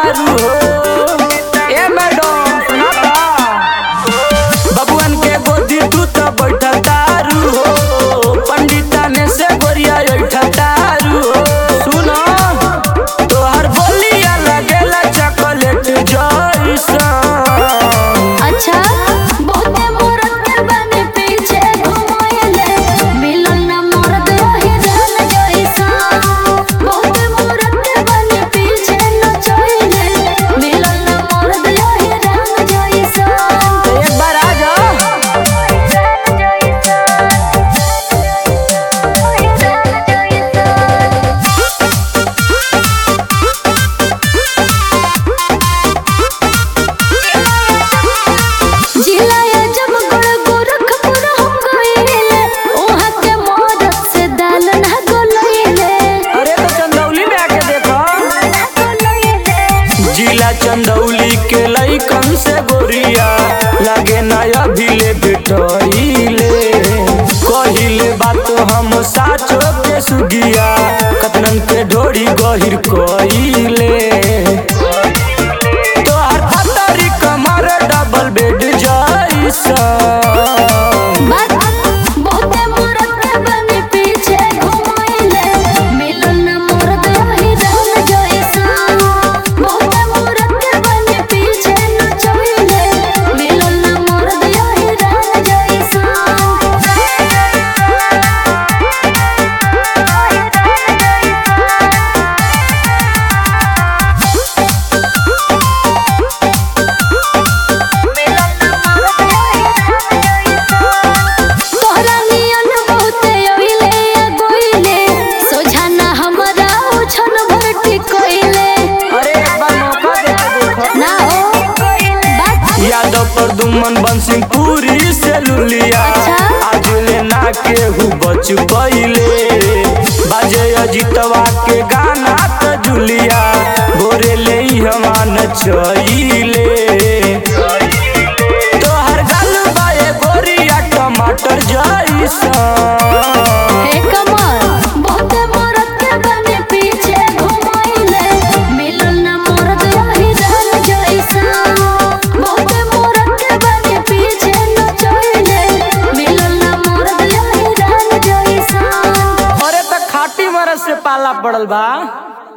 तारू हो ए मैडम सुना ता बबुअन के गोदी तू तो बैठल तारू हो पंडिता ने से गोरिया बैठल तारू हो सुनो तोहर बोलिया लगेला चॉकलेट जैसा अच्छा बहुते मोरत के बने पीछे घुमाएले मिलन न मरद रही जान जैसा बहुते मोरत के बने पीछे नचैले मिलन न मरद रही जान जैसा एक बार आ जाओ जिलाया जब गुड़ गोरखपुर हम गइले ओहा के मोरत से दाल ना गोलैले अरे तो चंदौली में आके देखो जिला चंदौली के लइकन से गोरिया लागे ना अभी ले बेटइले कहिले बात हम साचो के सुगिया कतनन के ढोरी गहिर कइले तोहर पतरी कमर डबल बेड जैसा बात बहुते मोरत के बने पीछे घुमाइले मिलन न मरद रही जान जैसा बहुते मोरत के बने पीछे नचैले मिलन न मरद रही जान तोहरा नियन बहुते अइले आ गइले सोझाना हमरा उछन भरती कइले अरे एक बार मौका दे के देखो ना हो बात यादव पर दुमन बंसिंग पूरी से लुलिया अच्छा। आज ले ना केहू बच पइले बाजे अजितवा के गाना त जुलिया भोरे ले हमान चइले तोहर गाल बाए गोरिया टमाटर जैसा हे कमर बहुते मोरत के बने पीछे घुमाइले मिलन न मरद रही जान जैसा बहुते मोरत के बने पीछे नचैले मिलन न मरद रही जान जैसा अरे त खाटी मरद से पाला पड़ल बा